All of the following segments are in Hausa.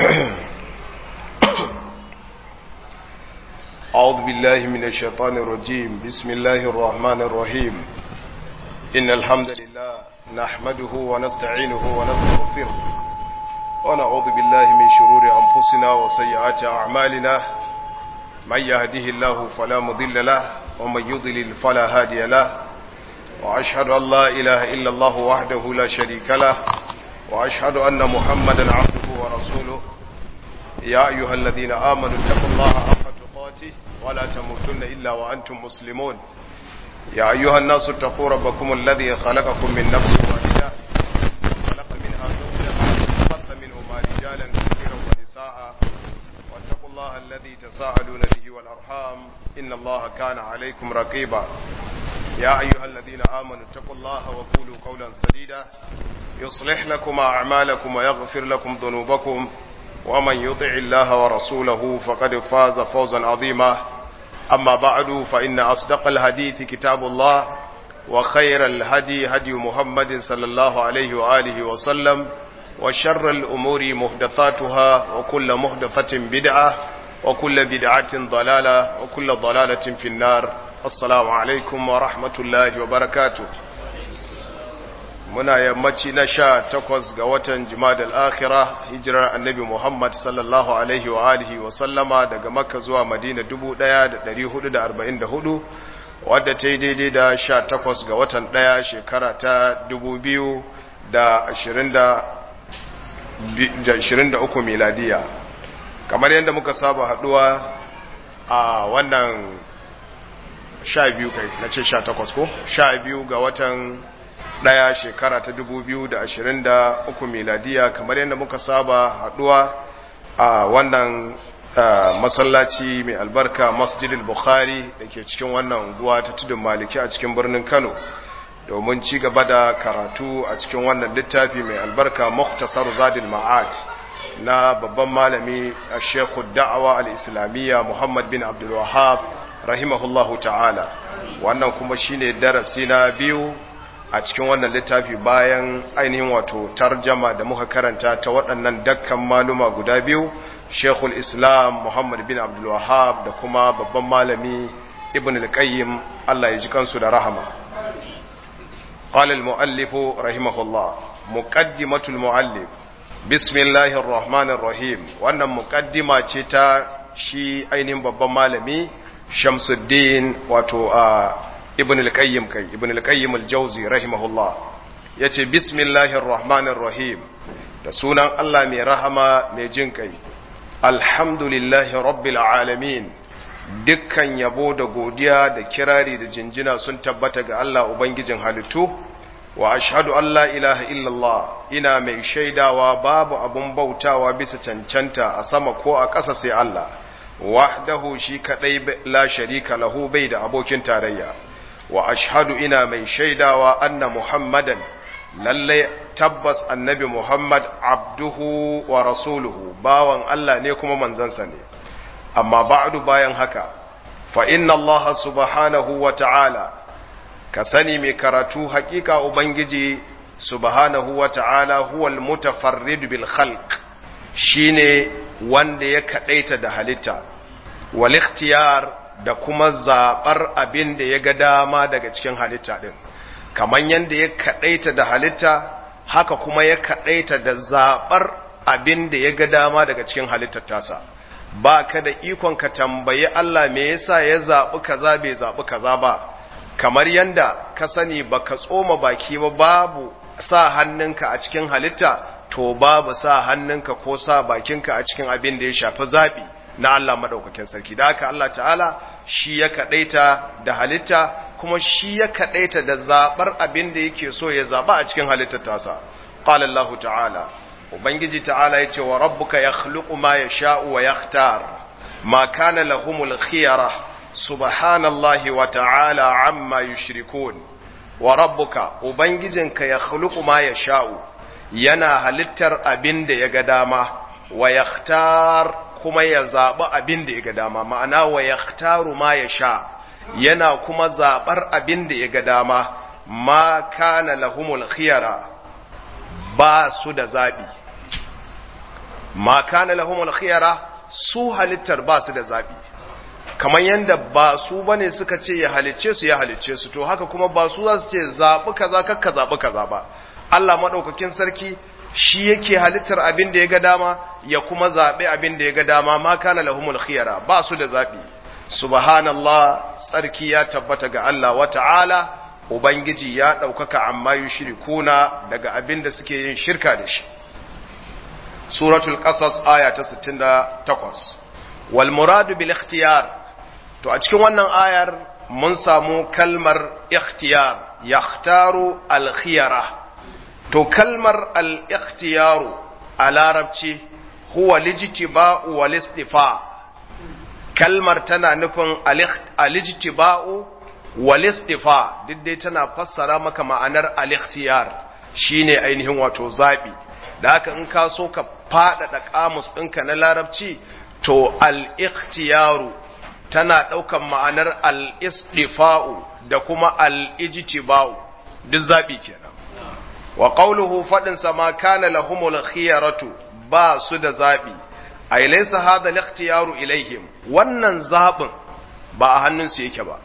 أعوذ بالله من الشيطان الرجيم بسم الله الرحمن الرحيم إن الحمد لله نحمده ونستعينه ونستغفره ونعوذ بالله من شرور أنفسنا وسيئات أعمالنا من يهده الله فلا مضل له ومن يضلل فلا هادي له وأشهد أن لا إله إلا الله وحده لا شريك له وأشهد أن محمدا عبده ورسوله يا أيها الذين آمنوا اتقوا الله حق تقاته ولا تموتن إلا وأنتم مسلمون يا أيها الناس اتقوا ربكم الذي خلقكم من نفس واحدة خلق منها زوجها وبث منهما رجالا كثيرا ونساء واتقوا الله الذي تساءلون به والأرحام إن الله كان عليكم رقيبا يا أيها الذين آمنوا اتقوا الله وقولوا قولا سديدا يصلح لكم أعمالكم ويغفر لكم ذنوبكم ومن يطع الله ورسوله فقد فاز فوزا عظيما أما بعد فإن أصدق الحديث كتاب الله وخير الهدي هدي محمد صلى الله عليه وآله وسلم وشر الأمور محدثاتها وكل محدثة بدعة وكل بدعة ضلالة وكل ضلالة في النار السلام عليكم ورحمة الله وبركاته muna yammaci na sha takwas ga watan jimadal akhira hijirar annabi Muhammad sallallahu alaihi wa alihi wa sallama daga makka zuwa madina 1444 wadda ta yi daidai da sha takwas ga watan ɗaya shekara ta 2023 miladiya kamar yadda muka saba haduwa a wannan sha biyu kai na ce sha takwas ko sha biyu ga watan ɗaya shekara ta dubu biyu da ashirin da uku miladiya kamar yadda muka saba haɗuwa a wannan masallaci mai albarka masjidil bukhari da ke cikin wannan unguwa ta tudun maliki a cikin birnin kano domin ci gaba da karatu a cikin wannan littafi mai albarka muktasar zadil ma'ad na babban malami a shekhu da'awa al-islamiyya muhammad bin abdul wahab rahimahullahu ta'ala wannan kuma shine darasi na biyu a cikin wannan littafi bayan ainihin wato tarjama da muka karanta ta waɗannan dakkan maluma guda biyu Sheikhul Islam Muhammad bin Abdul Wahhab da kuma babban malami Ibn al-Qayyim Allah ya ji kansu da rahama قال المؤلف رحمه الله مقدمة المؤلف بسم الله الرحمن الرحيم wannan muqaddima ce ta shi ainihin babban malami Shamsuddin wato a ibn al-qayyim kai ibn al-qayyim al-jawzi rahimahullah yace bismillahir rahmanir rahim da sunan Allah mai rahama mai jin kai alhamdulillahi rabbil alamin dukkan yabo da godiya da kirari da jinjina sun tabbata ga Allah ubangijin halittu wa ashhadu an la ilaha illallah ina mai shaidawa babu abun bautawa bisa cancanta a sama ko a ƙasa sai Allah wahdahu shi kadai la sharika lahu bai da abokin tarayya wa ashhadu ina mai shaidawa anna muhammadan lallai tabbas annabi muhammad abduhu wa rasuluhu bawan Allah ne kuma manzansa ne amma ba'du bayan haka fa inna allaha subhanahu wa ta'ala ka sani mai karatu hakika ubangiji subhanahu wa ta'ala huwal mutafarrid bil khalq shine wanda ya kadaita da halitta wal ikhtiyar da kuma zaɓar abin da ya ga dama daga cikin halitta ɗin kamar yadda ya kaɗaita da halitta haka kuma ya kaɗaita da zaɓar abin da ya ga dama daga cikin halittar tasa ba ka da ikon ka tambayi Allah me yasa ya zaɓi kaza bai zaɓi kaza ba kamar yadda ka sani ba ka tsoma baki ba babu sa hannunka a cikin halitta to babu sa hannunka ko sa bakinka a cikin abin da ya shafi zaɓi na Allah madaukakin sarki da haka Allah ta'ala shi ya kadaita da halitta kuma shi ya kadaita da zabar abin da yake so ya zaba a cikin halittar tasa qala Allah ta'ala ubangiji ta'ala yace wa rabbuka yakhluqu ma yasha'u wa yakhtar ma kana lahumul khiyara subhanallahi wa ta'ala amma yushrikun wa rabbuka ubangijinka yakhluqu ma yasha'u yana halittar abin da ya ga dama wa yakhtar kuma ya zaɓi abin da ya ga dama ma'ana wa ya ma ya sha yana kuma zaɓar abin da ya ga dama ma kana lahumul khiyara ba su da zaɓi ma kana lahumul khiyara su halittar ba su da zabi kamar yanda ba su bane suka ce ya halicce su ya halicce su to haka kuma ba su za su ce zabi kaza kakka zabi kaza ba Allah madaukakin sarki shi yake halittar abin da ya ga dama ya kuma zabi abin da ya ga dama ma kana lahumul khiyara ba su da zabi subhanallah tsarki ya tabbata ga Allah wa ta'ala ubangiji ya ɗaukaka amma yushrikuna daga abin da suke yin shirka da shi suratul qasas aya ta 68 wal muradu bil ikhtiyar to a cikin wannan ayar mun samu kalmar ikhtiyar yakhtaru al khiyara to kalmar al ikhtiyaru a larabci huwa lijtiba'u wal istifa kalmar tana nufin alijtiba'u wal istifa duk dai tana fassara maka ma'anar al-ikhtiyar shine ainihin wato zabi da haka in ka so ka faɗaɗa kamus ɗinka na larabci to al-ikhtiyaru tana ɗaukan ma'anar al-istifa'u da kuma al-ijtiba'u duk zabi kenan wa qawluhu fadin sama kana lahumul khiyaratu ba su da zabi ay laysa hadha al-ikhtiyaru ilaihim wannan zabin ba a hannunsu yake ba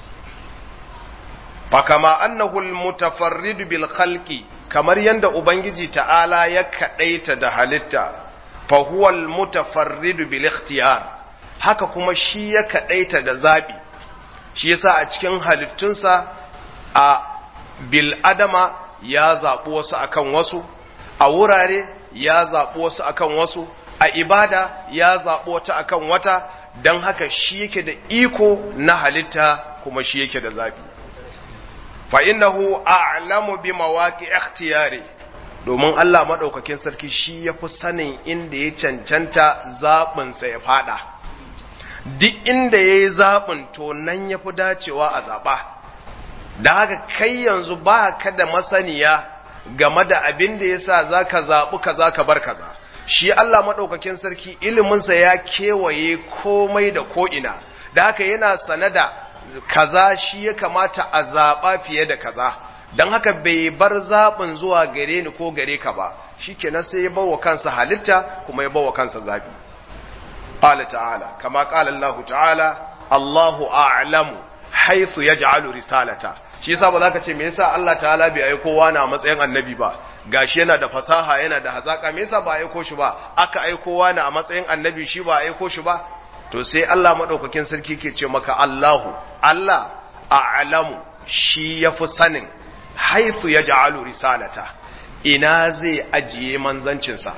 fa kama annahu al-mutafarrid bil khalqi kamar yanda ubangiji ta'ala ya kadaita da halitta fa huwa al-mutafarrid bil ikhtiyar haka kuma shi ya kadaita da zabi shi yasa a cikin halittunsa a bil adama ya zaɓi wasu akan wasu a wurare ya zaɓi wasu akan wasu a ibada ya zaɓi wata akan wata don haka shi yake da iko na halitta kuma shi yake da zaɓi fa'innahu a'lamu bi mawaƙi ikhtiyari domin Allah maɗaukakin sarki shi ya fi sanin inda ya cancanta zaɓinsa ya faɗa duk inda ya yi zaɓin to nan ya fi dacewa a zaɓa da haka kai yanzu ba ka da masaniya game da abin da ya sa za ka zaɓi ka za ka bar kaza shi Allah maɗaukakin sarki iliminsa ya kewaye komai da ko'ina da haka yana sanada kaza shi ya kamata a zaɓa fiye da kaza don haka bai bar zaɓin zuwa gare ni ko gare ka ba shi kenan sai ya bawa kansa halitta kuma ya bawa kansa zaɓi ƙala ta'ala kama ƙala Allah ta'ala Allahu a'lamu haithu ya ja'alu risalata shi yasa ba za ka ce me yasa Allah ta'ala bai aiko wani a matsayin annabi ba gashi yana da fasaha yana da hazaka me yasa ba aiko shi ba aka aiko wani a matsayin annabi shi ba aiko shi ba to sai Allah madaukakin sarki ke ce maka Allahu Allah a'lamu shi yafi sanin haithu yaj'alu risalata ina zai ajiye manzancin sa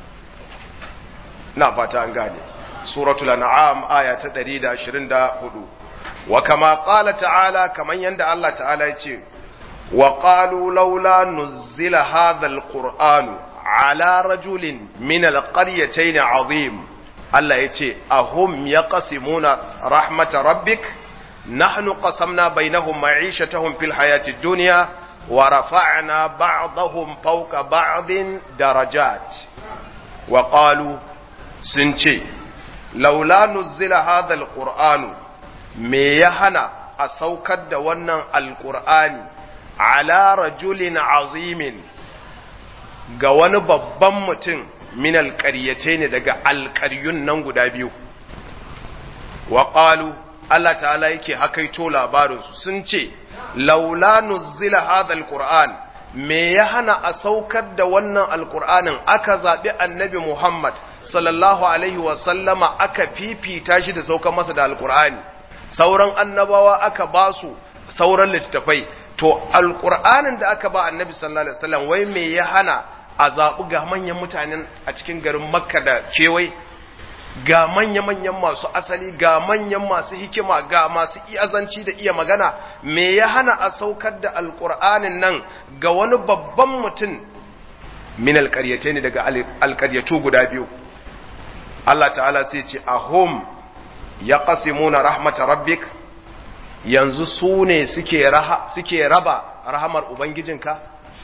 na fata an gane suratul an'am aya ta 124 wa kama qala ta'ala kaman yanda Allah ta'ala ya ce wa qalu laula nuzila hadha alquran ala rajulin min alqaryatayn azim Allah ya ce ahum yaqsimuna rahmata rabbik nahnu qasamna bainahum ma'ishatahum fil hayati dunya wa rafa'na ba'dahum fawqa ba'din darajat wa qalu sun ce laula nuzila hadha alqur'anu me ya hana a saukar da wannan alkur'ani ala rajulin azimin ga wani babban mutum min alƙaryace ne daga alƙaryun nan guda biyu wa ƙalu Allah ta'ala yake hakaito labarinsu sun ce laula nuzila hadha alqur'an me ya hana a saukar da wannan alqur'anin aka zabi annabi Muhammad sallallahu alaihi wa sallama aka fifita shi da saukar masa da alqur'ani sauran annabawa aka ba su sauran littattafai to alƙur'anin da aka ba annabi sallallahu alaihi wasallam wai me ya hana a zaɓi ga manyan mutanen a cikin garin makka da kewai ga manya-manyan masu asali ga manyan masu hikima ga masu iyazanci da iya magana me ya hana a saukar da alƙur'anin nan ga wani babban mutum min alƙaryate ne daga alƙaryatu guda biyu Allah ta'ala sai ce ahum ya ƙasimuna rahmata rabbik yanzu su ne suke raba rahamar Ubangijinka?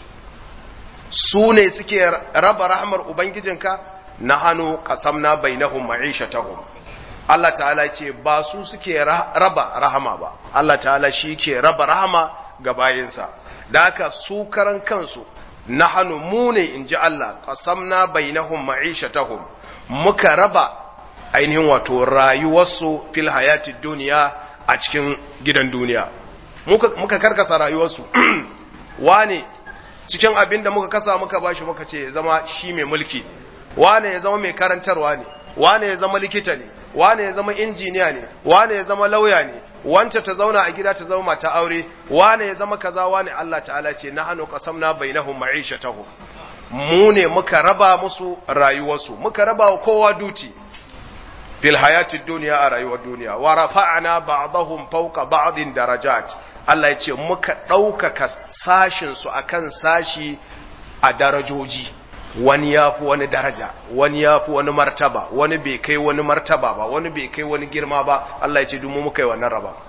su ne suke raba rahamar Ubangijinka na hannu ƙasamna bai na ma'ishatahum Allah ta'ala ce ba su suke raba rahama ba Allah ta'ala shi ke raba rahama ga bayinsa da haka su karan kansu nahnu mu ne inji Allah qasamna bainahum ma'ishatahum muka raba ainihin wato rayuwarsu fil hayati duniya a cikin gidan duniya muka muka karkasa rayuwarsu wane cikin abin da muka kasa muka bashi muka ce ya zama shi mai mulki wane ya zama mai karantarwa ne wane ya zama likita ne wane ya zama injiniya ne wane ya zama lauya ne wance ta zauna a gida ta zama mata aure wane ya zama kaza wane Allah ta'ala ce na hannu qasamna bainahum ma'ishatahum mu ne muka raba musu rayuwarsu muka raba wa kowa duti fil hayatid dunya a rayuwar duniya wa rafa'na ba'dahum fawqa ba'din darajat Allah ya ce muka ɗaukaka sashin su akan sashi a darajoji wani ya fi wani daraja wani ya fi wani martaba wani bai kai wani martaba ba wani bai kai wani girma ba Allah ya ce dumu muka yi wannan raba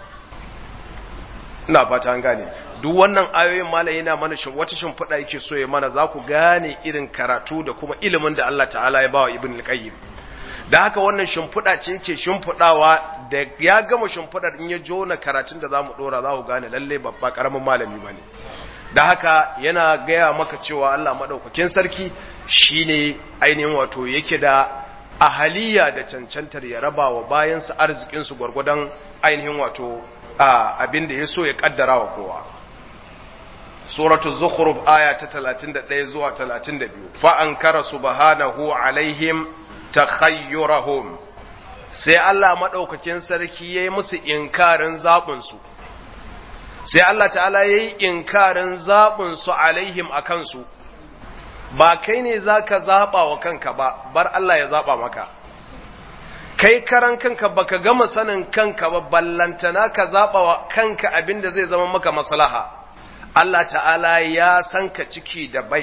ina fata an gane duk wannan ayoyin malai yana mana shin wata shimfiɗa yake so ya mana za ku gane irin karatu da kuma ilimin da Allah ta'ala ya bawa ibn al-qayyim da haka wannan shimfiɗa ce yake shimfiɗawa da ya gama shimfiɗar in ya jona karatun da za mu ɗora za ku gane lalle babba ƙaramin malami ba ne da haka yana gaya maka cewa Allah maɗaukakin sarki shine ainihin wato yake da ahaliya da cancantar ya raba wa bayansa arzikinsu gwargwadon ainihin wato abin da ya so ya ƙaddara wa kowa suratul zukhruf aya ta 31 zuwa 32 fa ankara subhanahu alaihim takhayyurahum sai Allah maɗaukakin sarki yayi musu inkarin zaɓinsu su sai Allah ta'ala ya yi inkarin zaɓinsu alaihim a kansu ba kai ne za ka zaɓa wa kanka ba bar Allah ya zaɓa maka kai karan kanka ba ka gama sanin kanka ba ballantana ka zaɓa wa kanka abin da zai zama maka maslaha Allah ta'ala ya san ka ciki da bai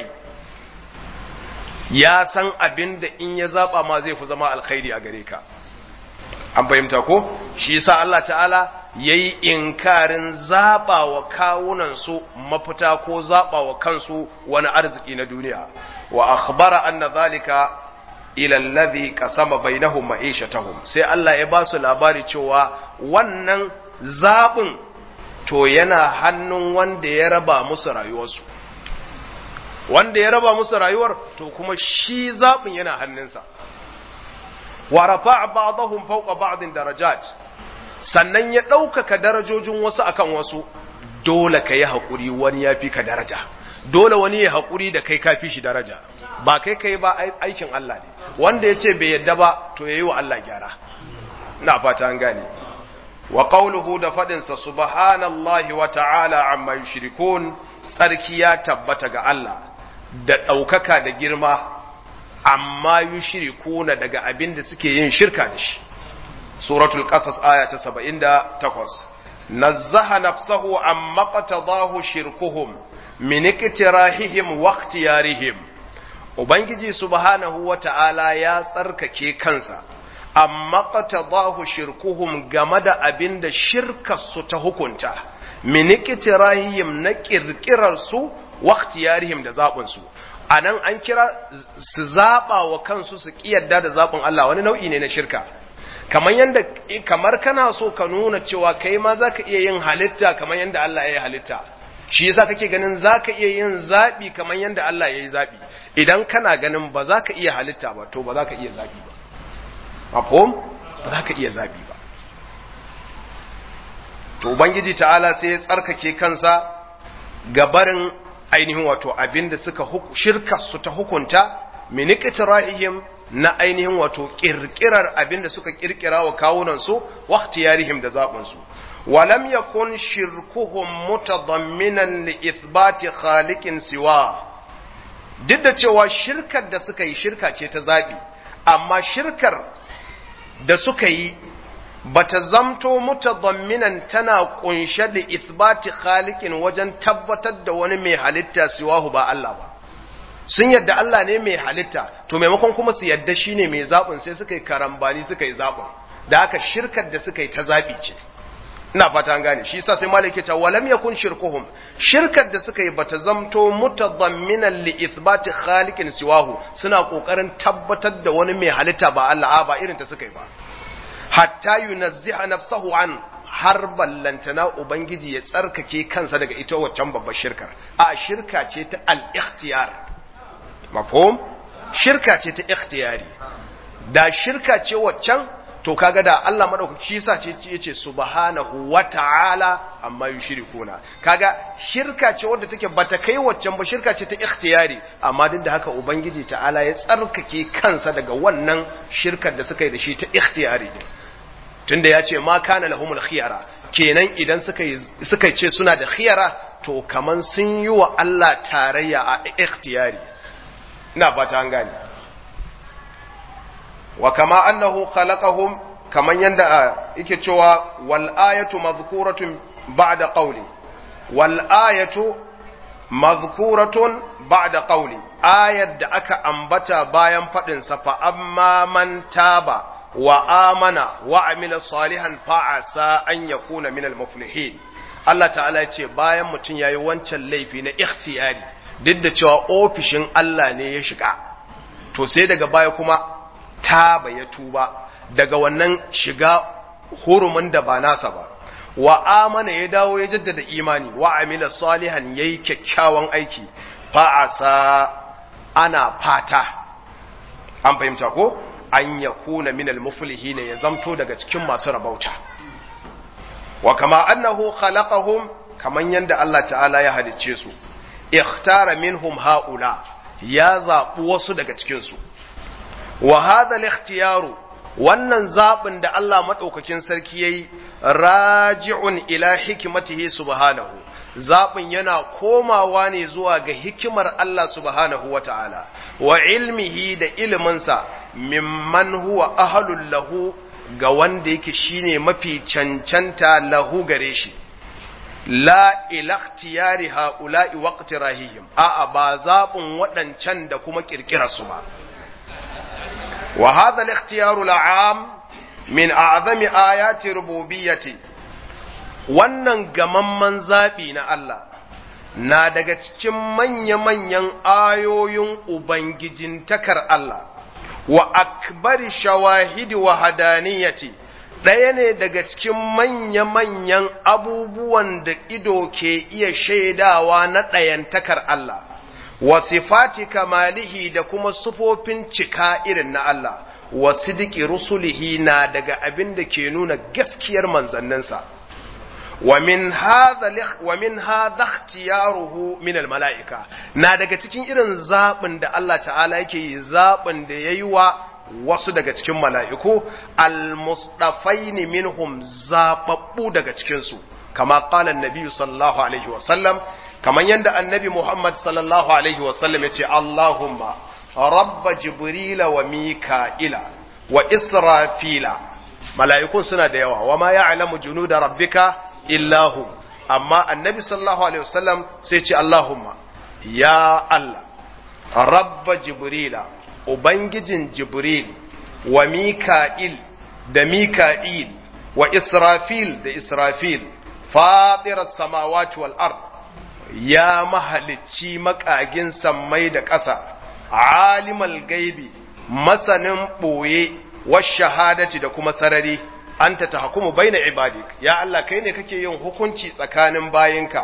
ya san abin da in ya zaɓa ma zai fi zama alkhairi a gare ka an fahimta ko shi yasa Allah ta'ala ya yi inkarin zaɓa wa kawunansu mafita ko zaɓa wa kansu wani arziki na duniya wa akhbara anna zalika ila alladhi qasama bainahum ma'ishatahum sai Allah ya ba su labari cewa wannan zaɓin to yana hannun wanda ya raba musu rayuwarsu wanda ya raba musu rayuwar to kuma shi zaɓin yana hannunsa wa rafa'a ba'dahum fawqa ba'din darajat sannan ya ɗaukaka darajojin wasu akan wasu dole ka yi haƙuri wani ya fi ka daraja dole wani ya haƙuri da kai kafi shi daraja ba kai kai ba aikin Allah ne wanda ya ce bai yadda ba to ya yi wa Allah gyara na fata an gane wa qawluhu da faɗinsa subhanallahi wa ta'ala amma yushrikun tsarki ya tabbata ga Allah da ɗaukaka da girma amma yushrikuna daga abin da suke yin shirka da shi suratul qasas aya ta 78 nazzaha nafsahu amma qatadahu shirkuhum min iktirahihim wa ikhtiyarihim ubangiji subhanahu wata'ala ya tsarkake kansa amma qatadahu shirkuhum game da abinda shirkar su ta hukunta min iktirahihim na kirkirar su wa ikhtiyarihim da zabun su anan an kira su zaba wa kansu su kiyarda da zabun Allah wani nau'i ne na shirka kamar yanda kamar kana so ka nuna cewa kai ma zaka iya yin halitta kamar yanda Allah ya yi halitta shi yasa kake ganin zaka iya yin zabi kamar yanda Allah ya yi zabi idan kana ganin ba za ka iya halitta ba to ba za ka iya zabi ba mafhum ba za ka iya zabi ba to ubangiji ta'ala sai ya tsarkake kansa gabarin ainihin wato abinda suka shirka su ta hukunta min iqtira'ihim na ainihin wato kirkirar abinda suka kirkira wa kawunansu wa ikhtiyarihim da zaɓinsu walam yakun shirkuhum mutadamminan li ithbati khaliqin siwa duk da cewa shirkar da suka yi shirka ce ta zaɓi amma shirkar da suka yi bata zamto mutadamminan tana kunshe da ithbati khaliqin wajen tabbatar da wani mai halitta siwahu ba Allah ba sun yadda Allah ne mai halitta to maimakon kuma su yadda shine mai zaɓin sai suka yi karambani suka yi zaɓin da haka shirkar da suka yi ta zaɓi ce ina fata an gane shi yasa sai malaka ta walam yakun shirkuhum shirkar da suka yi bata zamto mutadamminan li ithbati khaliqin siwahu suna kokarin tabbatar da wani mai halitta ba Allah ba irin ta suka yi ba hatta yunazziha nafsahu an har ballantana ubangiji ya tsarkake kansa daga ita waccan babbar shirkar a shirka ce ta al-ikhtiyar mafhum shirka ce ta ikhtiyari da shirka ce waccan to kaga da Allah madaukaki yasa ce yace subhanahu wata'ala amma yushrikuna kaga shirka ce wadda take bata kai waccan ba shirka ce ta ikhtiyari amma duk da haka ubangiji ta'ala ya tsarkake kansa daga wannan shirkar da suka yi da shi ta ikhtiyari tunda yace ma kana lahumul khiyara kenan idan suka yi suka ce suna da khiyara to kaman sun yi wa Allah tarayya a ikhtiyari ina fata an gane wa kama annahu khalaqahum kaman yanda yake cewa wal ayatu madhkuratun ba'da qawli wal ayatu madhkuratun ba'da qawli ayat da aka ambata bayan fadin sa fa amma man taba wa amana wa amila salihan fa asa an yakuna minal muflihin Allah ta'ala ya ce bayan mutum yayi wancan laifi na ikhtiyari duk da cewa ofishin Allah ne ya shiga to sai daga baya kuma taba ya tuba daga wannan shiga hurumin da ba nasa ba wa amana ya dawo ya jaddada imani wa amila salihan yayi kyakkyawan aiki fa asa ana fata an fahimta ko an yakuna minal muflihin ya zamto daga cikin masu rabauta wa kama annahu khalaqahum kaman yanda Allah ta'ala ya halicce su ikhtara minhum haula ya zaɓi wasu daga cikin su wa hadha al-ikhtiyaru wannan zabin da Allah madaukakin sarki yayi raji'un ila hikmatihi subhanahu zabin yana komawa ne zuwa ga hikimar Allah subhanahu wata'ala wa ilmihi da iliminsa mimman huwa ahlul lahu ga wanda yake shine mafi cancanta lahu gare shi la ilaktiyari ha'ula'i waqtirahihim a'a ba zabin waɗancan da kuma kirkirarsu ba wa hadha al-ikhtiyaru la'am min a'zami ayati rububiyyati wannan gamamman zabi na Allah na daga cikin manya-manyan ayoyin ubangijin takar Allah wa akbari shawahidi wa hadaniyati ɗaya ne daga cikin manya-manyan abubuwan da ido ke iya shaidawa na ɗayantakar Allah, wa sifati kamalihi da kuma sufofin cika irin na Allah, wa sidiki rusulihi na daga abin da ke nuna gaskiyar manzanninsa. wa min hadha ikhtiyaruhu min almalaika na daga cikin irin zabin da Allah ta'ala yake yi zabin da yayi wa wasu daga cikin mala'iku almustafaini minhum zababbu daga cikin su kama qala annabi sallallahu alaihi wa sallam kaman yanda annabi Muhammad sallallahu alaihi wa sallam yace Allahumma rabba jibrila wa mika'ila wa israfila mala'ikun suna da yawa wa ma ya'lamu junuda rabbika illahu amma annabi sallallahu alaihi wasallam sai ce Allahumma ya Allah rabba jibrila ubangijin jibril wa mika'il da mika'il wa israfil da israfil fatirar samawati wal ard ya mahalicci makagin sammai da ƙasa alimal gaibi masanin ɓoye wa shahadati da kuma sarari anta tahkumu baina ibadik ya Allah kai ne kake yin hukunci tsakanin bayinka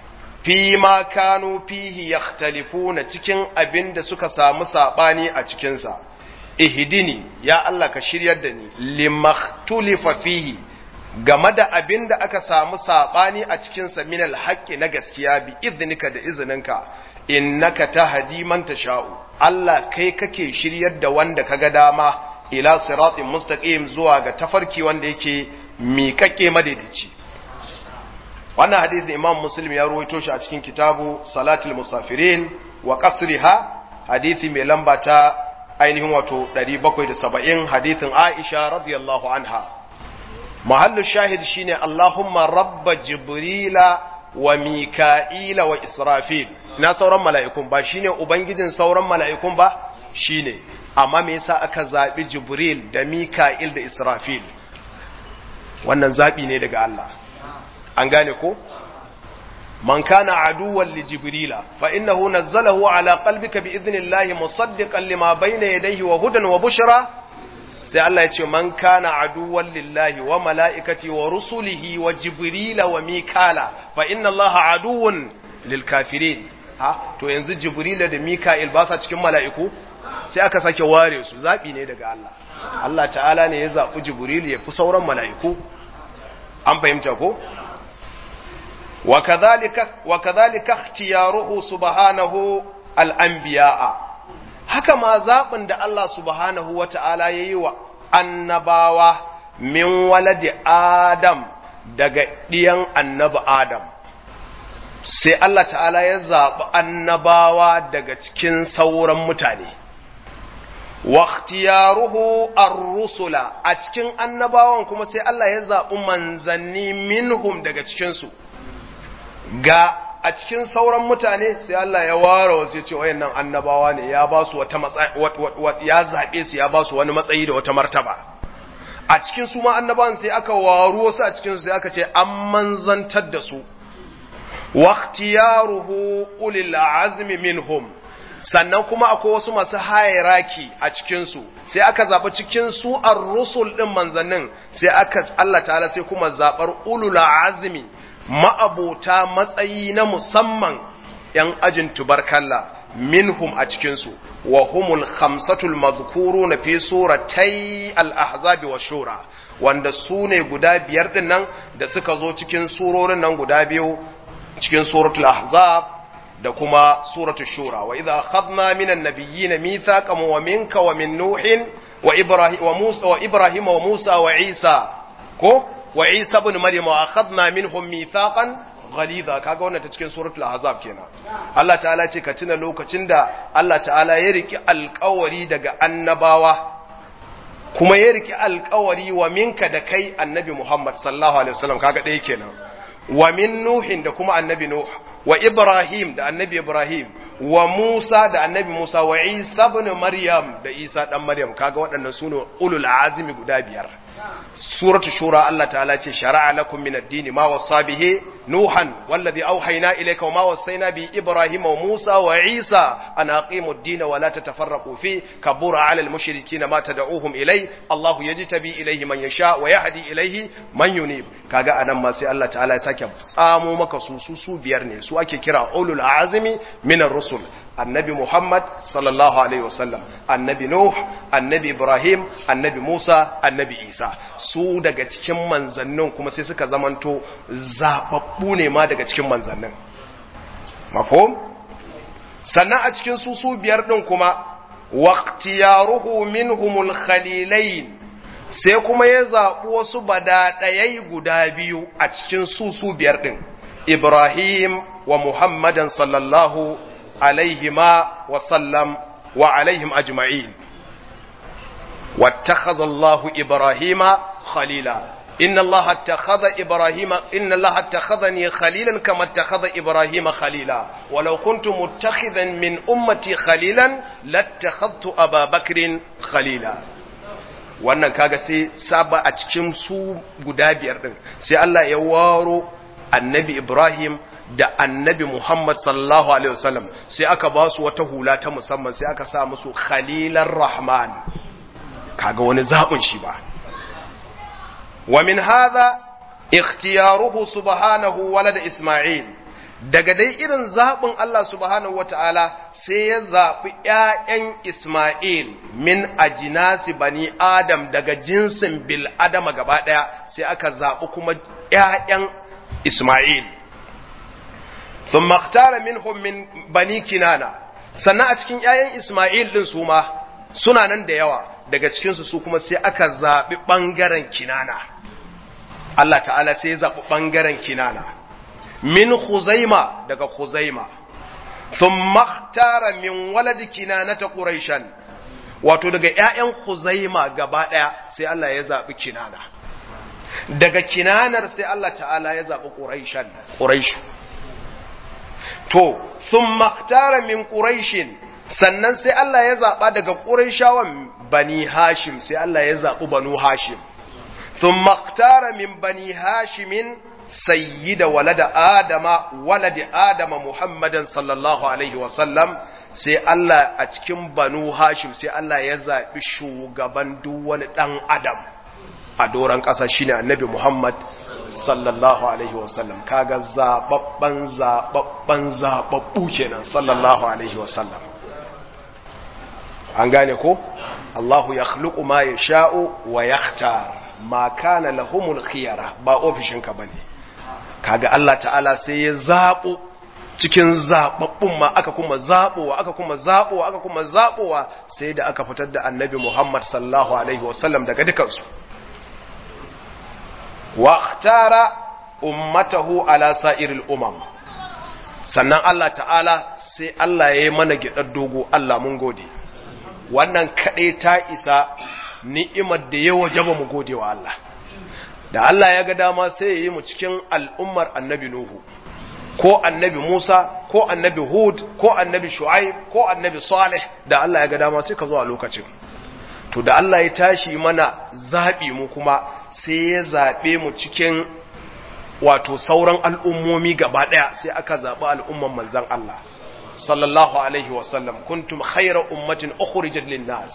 fi ma kanu fihi yakhtalifuna cikin abin da suka samu sabani a cikin sa ihdini ya Allah ka shiryar da ni limakhtulifa fihi game da abin da aka samu sabani a cikin sa min alhaqqi na gaskiya bi iznika da izininka innaka tahdi man tasha'u Allah kai kake shiryar da wanda kaga dama ila siratin mustaqim zuwa ga tafarki wanda yake miƙaƙe madaidaici wannan hadisin imam muslim ya ruwaito shi a cikin kitabu salatul musafirin wa qasriha hadisi mai lamba ta ainihin wato 770 hadisin aisha radiyallahu anha mahallu shahid shine allahumma rabba jibrila wa mika'ila wa israfil na sauran mala'ikun ba shine ubangijin sauran mala'ikun ba shine amma me yasa aka zabi Jibril da Mika'il da Israfil wannan zabi ne daga Allah an gane ko man kana aduwwan li jibrila fa innahu nazzalahu ala qalbika bi idhnillahi musaddiqan lima bayna yadayhi wa hudan wa bushra sai Allah ya ce man kana aduwwan lillahi wa mala'ikati wa rusulihi wa jibrila wa mikala fa inna Allah aduwwun lil kafirin ha to yanzu jibrila da mika'il ba sa cikin mala'iku sai aka sake ware su zabi ne daga Allah Allah ta'ala ne ya zabi jibril ya fi sauran mala'iku an fahimta ko wa kadhalika wa kadhalika ikhtiyaruhu subhanahu al-anbiya'a haka ma zaɓin da Allah subhanahu wa ta'ala ya yi wa annabawa min waladi Adam daga ɗiyan annabi Adam. Sai Allah ta'ala ya zaɓi annabawa daga cikin sauran mutane. Waktiyaruhu ar-rusula a cikin annabawan kuma sai Allah ya zaɓi manzanni minhum daga cikinsu. Ga a cikin sauran mutane sai Allah ya ware wasu ya ce wayannan annabawa ne ya ba su wata ya zabe su ya ba su wani matsayi da wata martaba a cikin su ma annabawan sai aka waru wasu a cikin su sai aka ce an manzantar da su waqtiyaruhu ulil azmi minhum sannan kuma akwai wasu masu hierarchy a cikin su sai aka zaba cikin su ar-rusul din manzannin sai aka Allah ta'ala sai kuma zabar ulul azmi ma'abota matsayi na musamman ‘yan ajin tubarkalla minhum a cikinsu, wa humul khamsatul mazkuru na fi suratai al'ahzabi wa shura, wanda su ne guda biyar ɗin nan da suka zo cikin surorin nan guda biyu cikin suratul ahzab da kuma suratul shura, wa idha khadna minan nabiyyi na mithaqan wa minka wa min nuhin wa ibrahim wa musa wa ibrahim wa musa wa isa ko wa Isa ibn Maryam wa akhadna minhum mithaqan ghalidha kaga wannan ta cikin suratul ahzab kenan Allah ta'ala ce ka tuna lokacin da Allah ta'ala ya riki alƙawari daga annabawa kuma ya riki alƙawari wa minka da kai annabi Muhammad sallallahu alaihi wasallam kaga ɗaya kenan wa min nuhin da kuma annabi nuh wa ibrahim da annabi ibrahim wa musa da annabi musa wa isa ibn maryam da isa dan maryam kaga waɗannan sune ulul azmi guda biyar suratul shura Allah ta'ala ce shara'a lakum min ad-din ma wasa bihi nuhan wallazi awhayna ilayka wa ma wasayna bi ibrahim wa musa wa isa an aqimu ad-din wa la tatafarraqu fi kabura 'ala al-mushrikeena ma tad'uuhum ilay Allah yajtabi ilayhi man yasha wa yahdi ilayhi man yunib kaga anan ma sai Allah ta'ala ya sake tsamo maka su su su biyar ne su ake kira ulul azmi min ar-rusul annabi Muhammad sallallahu alaihi wasallam annabi Nuh annabi Ibrahim annabi Musa annabi Isa su daga cikin manzannin kuma sai suka zamanto zababbu ne ma daga cikin manzannin mafhum sannan a cikin su su biyar din kuma waqtiyaruhu minhumul khalilain sai kuma ya zaɓi wasu badaɗayai guda biyu a cikin su su biyar ɗin Ibrahim wa Muhammadan sallallahu alaihima wa sallam wa alaihim ajma'in wattakhadha Allahu Ibrahima khalila inna Allah attakhadha Ibrahima inna Allah attakhadhani khalilan kama attakhadha Ibrahima khalila walau kuntu muttakhidan min ummati khalilan lattakhadhtu Aba Bakrin khalila wannan kaga sai saba a cikin su guda biyar din sai Allah ya waro annabi Ibrahim da annabi Muhammad sallallahu alaihi wasallam sai aka ba su wata hula ta musamman sai aka sa musu khalilar rahman kaga wani zaɓin shi ba wa min hadha ikhtiyaruhu subhanahu walada isma'il daga dai irin zaɓin Allah subhanahu wata'ala sai ya zaɓi ‘ya'yan Ismail min ajinasi bani Adam daga jinsin bil Adama gaba ɗaya sai aka zaɓi kuma ‘ya'yan Ismail. Sun maktara minhum min bani kinana, sannan a cikin ‘ya'yan Ismail ɗin su ma suna nan da yawa daga cikinsu su kuma sai aka zaɓi ɓangaren kinana. Allah ta'ala sai ya zaɓi ɓangaren kinana. min Khuzaima daga Khuzaima thumma ikhtara min waladi kinanata quraishan wato daga ƴaƴan Khuzaima gaba ɗaya sai Allah ya zabi kinana daga kinanar sai Allah ta'ala ya zabi quraishan quraish to thumma ikhtara min quraishin sannan sai Allah ya zaba daga quraishawan bani hashim sai Allah ya zabi banu hashim thumma ikhtara min bani hashimin sayyida walada adama waladi adama muhammadan sallallahu alaihi wasallam sai Allah a cikin banu hashim sai Allah ya zaɓi shugaban duk wani ɗan adam a doron ƙasa shine annabi Muhammad sallallahu alaihi wasallam kaga zababban zababban zababbu kenan sallallahu alaihi wasallam an gane ko Allahu yakhluqu ma yasha'u wa yakhtar ma kana lahumul khiyara ba ofishinka bane kaga Allah ta'ala sai ya zabo cikin zababbun ma aka kuma zabowa aka kuma zabowa aka kuma zabowa sai da aka fitar da annabi Muhammad sallallahu alaihi wasallam daga dukansu واختار ummatahu ala sa'iril umam sannan Allah ta'ala sai Allah ya yi mana gidar dogo Allah mun gode wannan kaɗai ta isa ni'imar da ya wajaba mu gode wa Allah da Allah ya ga dama sai ya yi mu cikin al'ummar annabi Nuhu ko annabi Musa ko annabi Hud ko annabi Shu'aib ko annabi Salih da Allah ya ga dama sai ka zo a lokacin to da Allah ya tashi mana zaɓi mu kuma sai ya zaɓe mu cikin wato sauran al'ummomi gaba ɗaya sai aka zaɓi al'umman manzan Allah sallallahu alaihi wasallam kuntum khaira ummatin ukhrijat lin-nas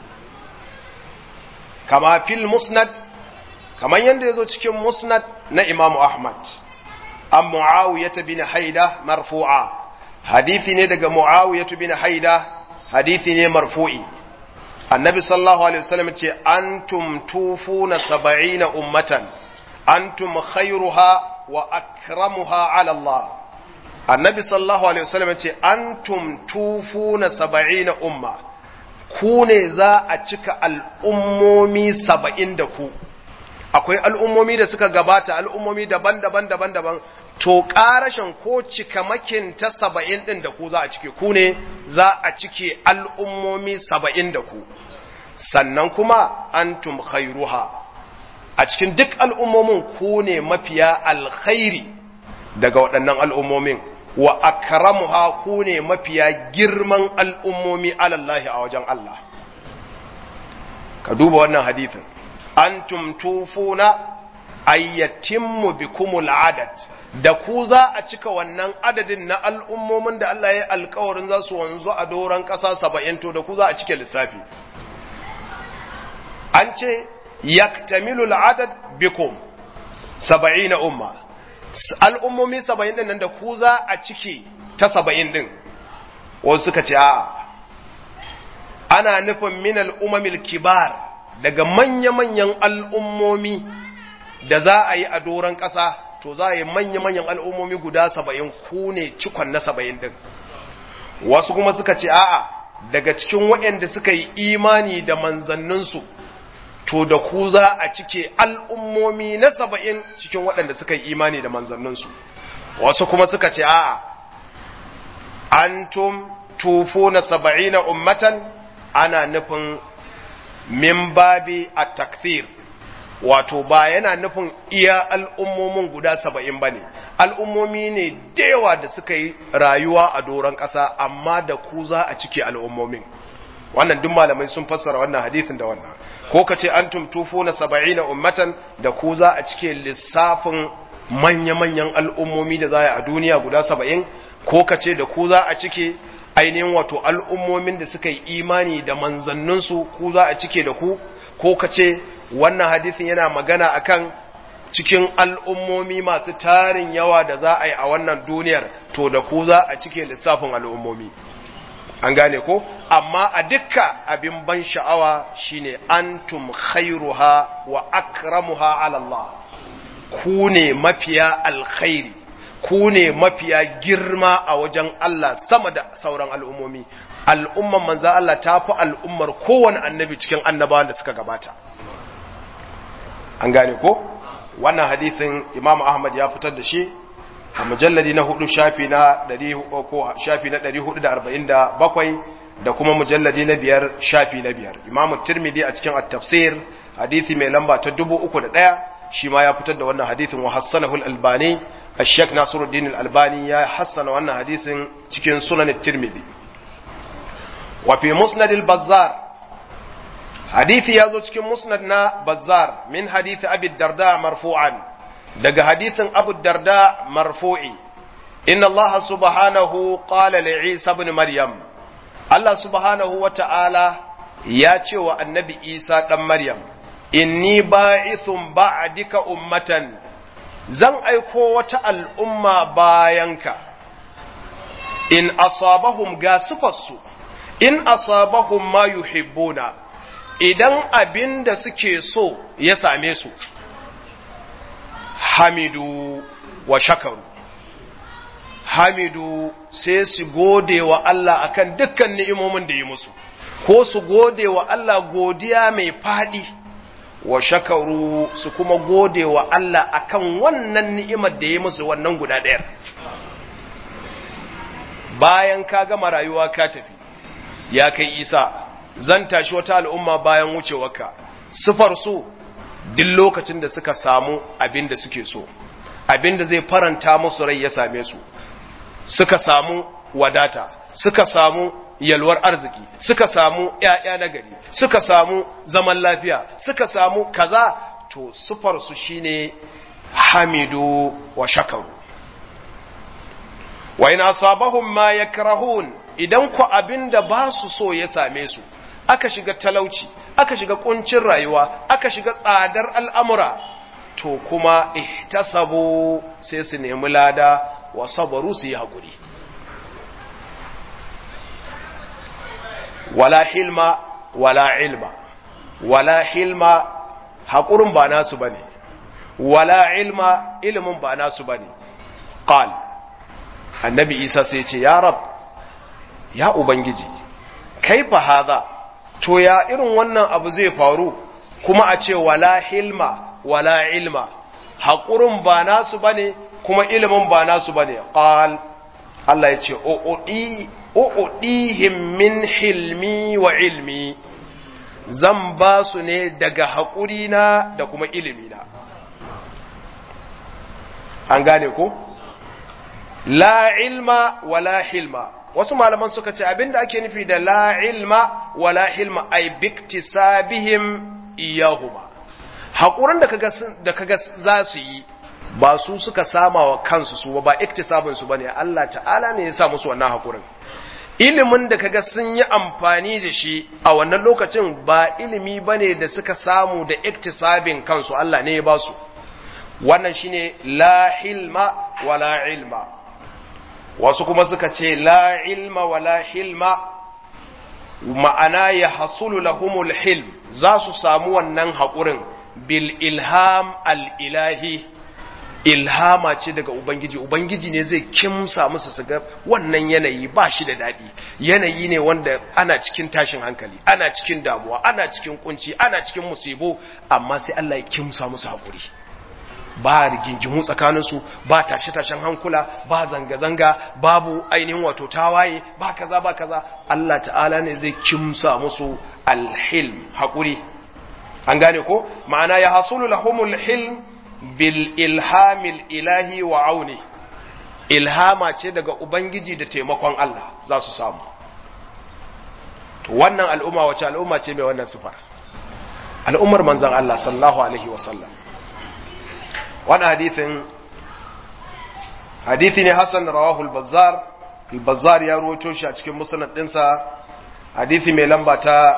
kama fil musnad kaman yanda yazo cikin musnad na Imam Ahmad an Muawiyah bin Haida marfu'a hadisi ne daga Muawiyah bin Haida hadisi ne marfu'i annabi sallallahu alaihi wasallam ce antum tufuna saba'ina ummatan antum khairuha wa akramuha ala Allah annabi sallallahu alaihi wasallam ce antum tufuna saba'ina umma ku ne za a cika al'ummomi saba'in da ku akwai al'ummomi da suka gabata al'ummomi daban-daban daban-daban to ƙarashin ko cikamakin ta saba'in ɗin da ku za a cike ku ne za a cike al'ummomi saba'in da ku sannan kuma antum khairuha a cikin duk al'ummomin ku ne mafiya alkhairi daga waɗannan al'ummomin wa akramuha ku ne mafiya girman al'ummomi alallahi a wajen Allah ka duba wannan hadithin antum tufuna ayyatimmu bikumul adad da ku za a cika wannan adadin na al'ummomin da Allah ya yi alkawarin za su wanzu a doron ƙasa saba'in to da ku za a cike lissafi an ce yaktamilul adad bikum saba'in na umma al'ummomi saba'in din nan da ku za a cike ta saba'in din wasu suka ce a ana nufin min al'ummamil kibar daga manya-manyan al'ummomi da za a yi a doron ƙasa to za a yi manya-manyan al'ummomi guda saba'in ku ne cikon na saba'in din wasu kuma suka ce a'a daga cikin waɗanda suka yi imani da manzanninsu to da ku za a cike al'ummomi na saba'in cikin waɗanda suka yi imani da manzanninsu wasu kuma suka ce a'a antum tufo na saba'ina ummatan ana nufin min babi a takfir wato ba yana nufin iya al'ummomin guda saba'in ba ne al'ummomi ne yawa da suka yi rayuwa a doron ƙasa amma da ku za a cike al'ummomin wannan duk malamai sun fassara wannan hadisin da wannan ko ka ce an tumtufo na saba'ina ummatan da ku za a cike lissafin manya-manyan al'ummomi da za a duniya guda saba'in ko ka ce da ku za a cike ainihin wato al'ummomin da suka yi imani da manzanninsu ku za a cike da ku ko ka ce wannan hadisin yana magana akan cikin al'ummomi masu tarin yawa da za a yi a wannan duniyar to da ku za a cike lissafin al'ummomi an gane ko amma a dukka abin ban sha'awa shine antum khairuha wa akramuha ala Allah ku ne mafiya alkhairi ku ne mafiya girma a wajen Allah sama da sauran al'ummomi al'umman manzan Allah ta fi al'ummar kowane annabi cikin annabawan da suka gabata an gane ko wannan hadithin imam ahmad ya fitar da shi a mujalladi na hudu shafi na 447 da kuma mujalladi na biyar shafi na biyar imam tirmidhi a cikin at-tafsir hadithi mai lamba ta 301 shi ma ya fitar da wannan hadithin wa hassanahu al-albani ash-shaykh nasiruddin al-albani ya hassana wannan hadisin cikin sunan at-tirmidhi wa fi musnad al-bazzar hadithi ya zo cikin musnad na bazzar min hadithi abi darda marfu'an daga hadithin abu darda marfu'i inna Allah subhanahu qala li Isa ibn Maryam Allah subhanahu wa ta'ala ya ce wa annabi Isa ɗan Maryam, Inni ba'ithun ba'adika ummatan, zan aiko wata al'umma bayanka, in asabahum ga sufarsu, in asabahum ma yuhibbuna idan abin da suke so ya same su, hamidu wa shakaru. hamidu sai su gode wa Allah akan dukkan ni'imomin da yi musu ko su gode wa Allah godiya mai fadi wa shakaru su kuma gode wa Allah akan wannan ni'imar da yi musu wannan guda ɗayar bayan ka gama rayuwa ka tafi ya kai isa zan tashi wata al'umma bayan wucewarka sufar su duk lokacin da suka samu abin da suke so abin da zai faranta musu rai ya same su suka samu wadata suka samu yalwar arziki suka samu ƴaƴa na gari suka samu zaman lafiya suka samu kaza to sufar su shine hamidu wa shakaru wa in asabahum ma yakrahun idan ku abinda ba su so ya same su aka shiga talauci aka shiga kuncin rayuwa aka shiga tsadar al'amura to kuma ihtasabu sai su nemi lada wa sabaru su yi haƙuri wala hilma wala ilma wala hilma haƙurin ba nasu bane wala ilma ilimin ba nasu bane qal annabi isa sai ce ya rab ya ubangiji kaifa hadha to ya irin wannan abu zai faru kuma a ce wala hilma wala ilma haƙurin ba nasu bane kuma ilimin ba nasu bane qal Allah ya ce uudi uudihim min hilmi wa ilmi zan ba su ne daga haƙuri na da kuma ilimi na an gane ko la ilma wala hilma wasu malaman suka ce abinda ake nufi da la ilma wala hilma ay biktisabihim iyahuma haƙurin da kaga da kaga za su yi ba su suka sama wa kansu su ba iktisabin su bane Allah ta'ala ne ya sa musu wannan haƙurin ilimin da kaga sun yi amfani da shi a wannan lokacin ba ilimi bane da suka samu da iktisabin kansu Allah ne ya ba su wannan shine la hilma wala ilma wasu kuma suka ce la ilma wala hilma ma'ana ya hasulu lahumul hilm za su samu wannan haƙurin bil ilham al-ilahi ilhama ce daga ubangiji ubangiji ne zai kimsa musu su ga wannan yanayi ba shi da daɗi yanayi ne wanda ana cikin tashin hankali ana cikin damuwa ana cikin kunci ana cikin musibo amma sai Allah ya kimsa musu haƙuri ba rigingimu tsakaninsu ba tashe-tashen hankula ba zanga-zanga babu ainihin wato tawaye ba kaza ba kaza Allah ta'ala ne zai kimsa musu alhilm haƙuri an gane ko ma'ana ya hasulu lahumul hilm bil ilhamil ilahi wa auni ilhama ce daga ubangiji da taimakon Allah za su samu to wannan al'umma wace al'umma ce mai wannan sifar al'ummar manzon Allah sallallahu alaihi wasallam wani hadithin hadithi ne Hassan rawahu al-Bazzar al-Bazzar ya ruwaito shi a cikin musnad dinsa hadithi mai lamba ta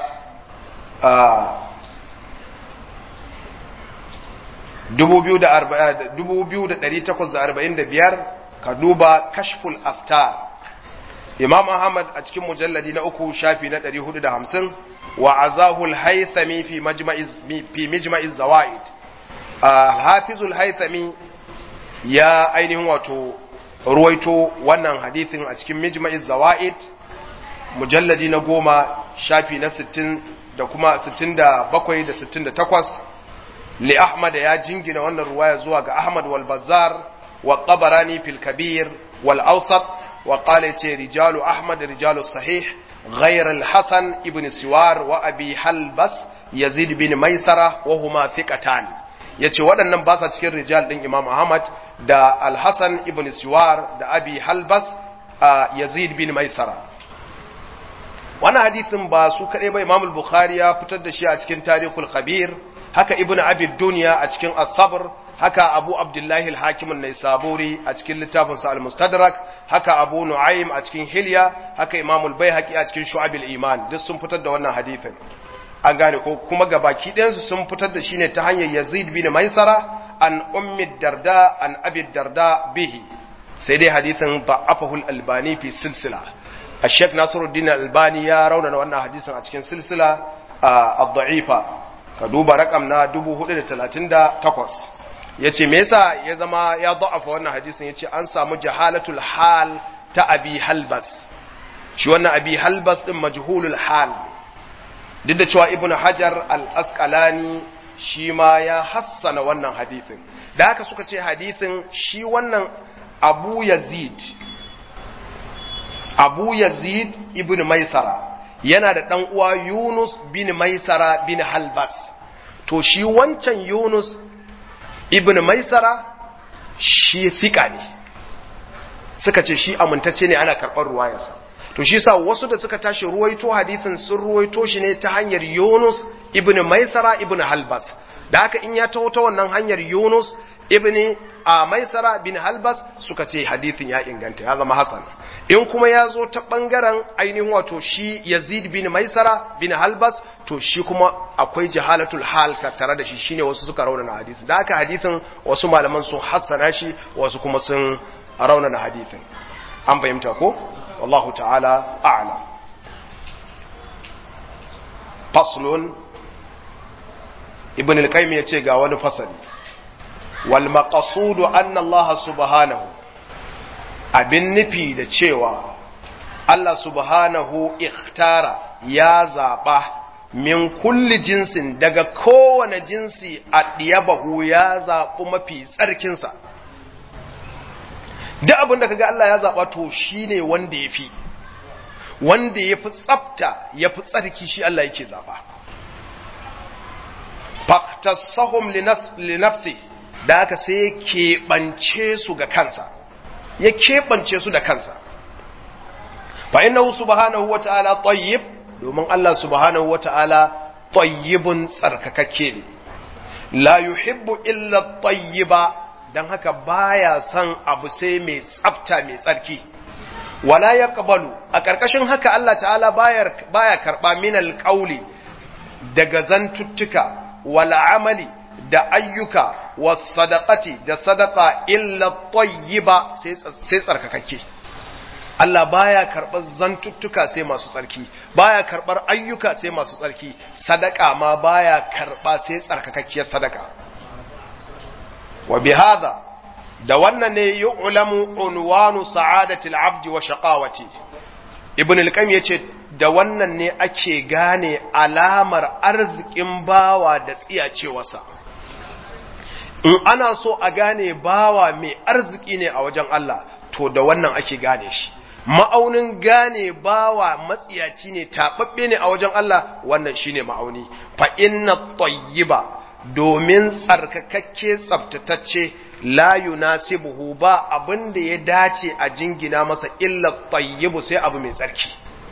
biyar ka duba kashful astar imam ahmad a cikin mujalladi na uku shafi na 450 wa azahul haythami fi majma'iz fi mijma'iz zawaid hafizul haythami ya ainihin wato ruwaito wannan hadithin a cikin mijma'iz zawaid mujalladi na goma shafi na 60 da kuma 67 da 68 li Ahmad ya jingina wannan ruwaya zuwa ga Ahmad wal Bazzar wa Tabarani fil Kabir wal Awsat wa qala ce rijalu Ahmad rijalu sahih غير الحسن ابن سوار وأبي حلبس يزيد بن ميسرة وهما ثقتان yace waɗannan ba sa cikin rijal ɗin Imam Ahmad da Al-Hasan ibn Siwar da Abi Halbas Yazid bin Maisara wannan hadisin ba su kaɗai ba Imam Bukhari ya fitar da shi a cikin Tarikhul Kabir haka Ibn Abi Dunya a cikin As-Sabr haka abu abdullahi al-hakim an-naisaburi a cikin littafin sa al-mustadrak haka abu nu'aym a cikin hilya haka imam al-baihaqi a cikin shu'abil iman duk sun fitar da wannan hadisin an gane ko kuma gabaki ɗayan su sun fitar da shi ne ta hanyar yazid bin maisara an ummi darda an abi darda bihi sai dai hadisin da'afahu al-albani fi silsila الشيخ ناصر الدين الألباني يا رونا وانا حديثا اتكين سلسلة الضعيفة كدوبا رقم نا دبو هدى تلاتين دا تقوس yace me yasa ya zama ya da'afa wannan hadisin yace an samu jahalatul hal ta abi halbas shi wannan abi halbas din majhulul hal duk da cewa ibnu hajar al-asqalani shi ma ya hassana wannan hadisin da haka suka ce hadisin shi wannan abu yazid abu yazid ibn maisara yana da ɗan uwa yunus bin maisara bin halbas to shi wancan yunus ibn maisara shi fika ne suka ce shi amintacce ne ana karɓar ruwayarsa to shi sa wasu da suka tashi ruwaito hadithin sun ruwaito shi ne ta hanyar yunus ibn maisara ibn halbas da haka in ya taho ta wannan hanyar yunus ibn a maisara bin halbas suka ce hadithin ya inganta ya zama hasan in kuma ya zo ta ɓangaren ainihin wato shi yazid bin maisara bin halbas to shi kuma akwai jahalatul hal tattare da shi shine wasu suka raunana hadisi da haka hadithin wasu malaman sun hassana shi wasu kuma sun raunana hadithin an fahimta ko wallahu ta'ala a'lam faslun ibn al-qayyim yace ga wani fasali wal maqsudu anna Allah subhanahu abin nufi da cewa Allah subhanahu ikhtara ya zaba min kulli jinsin daga kowane jinsi a ɗiyabahu ya zaɓi mafi tsarkinsa duk abin da kaga Allah ya zaɓa to shi ne wanda ya fi wanda ya fi tsafta ya fi tsarki shi Allah yake zaɓa faktasahum linafsi da aka sai keɓance su ga kansa ya keɓance su da kansa fa innahu subhanahu wata'ala tayyib domin Allah subhanahu wata'ala tayyibun tsarkakakke ne la yuhibbu illa tayyiba dan haka baya son abu sai mai tsafta mai tsarki wala yaqbalu a karkashin haka Allah ta'ala baya baya karba min alqauli daga zantuttuka wala amali da ayyuka was sadaqati da sadaqa illa tayyiba sai sai tsarkakakke Allah baya karɓar zantuttuka sai masu tsarki baya karɓar ayyuka sai masu tsarki sadaka ma baya karɓa sai tsarkakakkiyar sadaka wa bihadha da wannan ne yu'lamu unwanu sa'adatil abdi wa shaqawati ibn al-qayyim yace da wannan ne ake gane alamar arzikin bawa da tsiyacewarsa in ana so a gane bawa mai arziki ne a wajen Allah to da wannan ake gane shi ma'aunin gane bawa matsiyaci ne taɓaɓɓe ne a wajen Allah wannan shine ma'auni fa inna tayyiba domin tsarkakakke tsaftatacce la yunasibuhu ba abin da ya dace a jingina masa illa tayyibu sai abu mai tsarki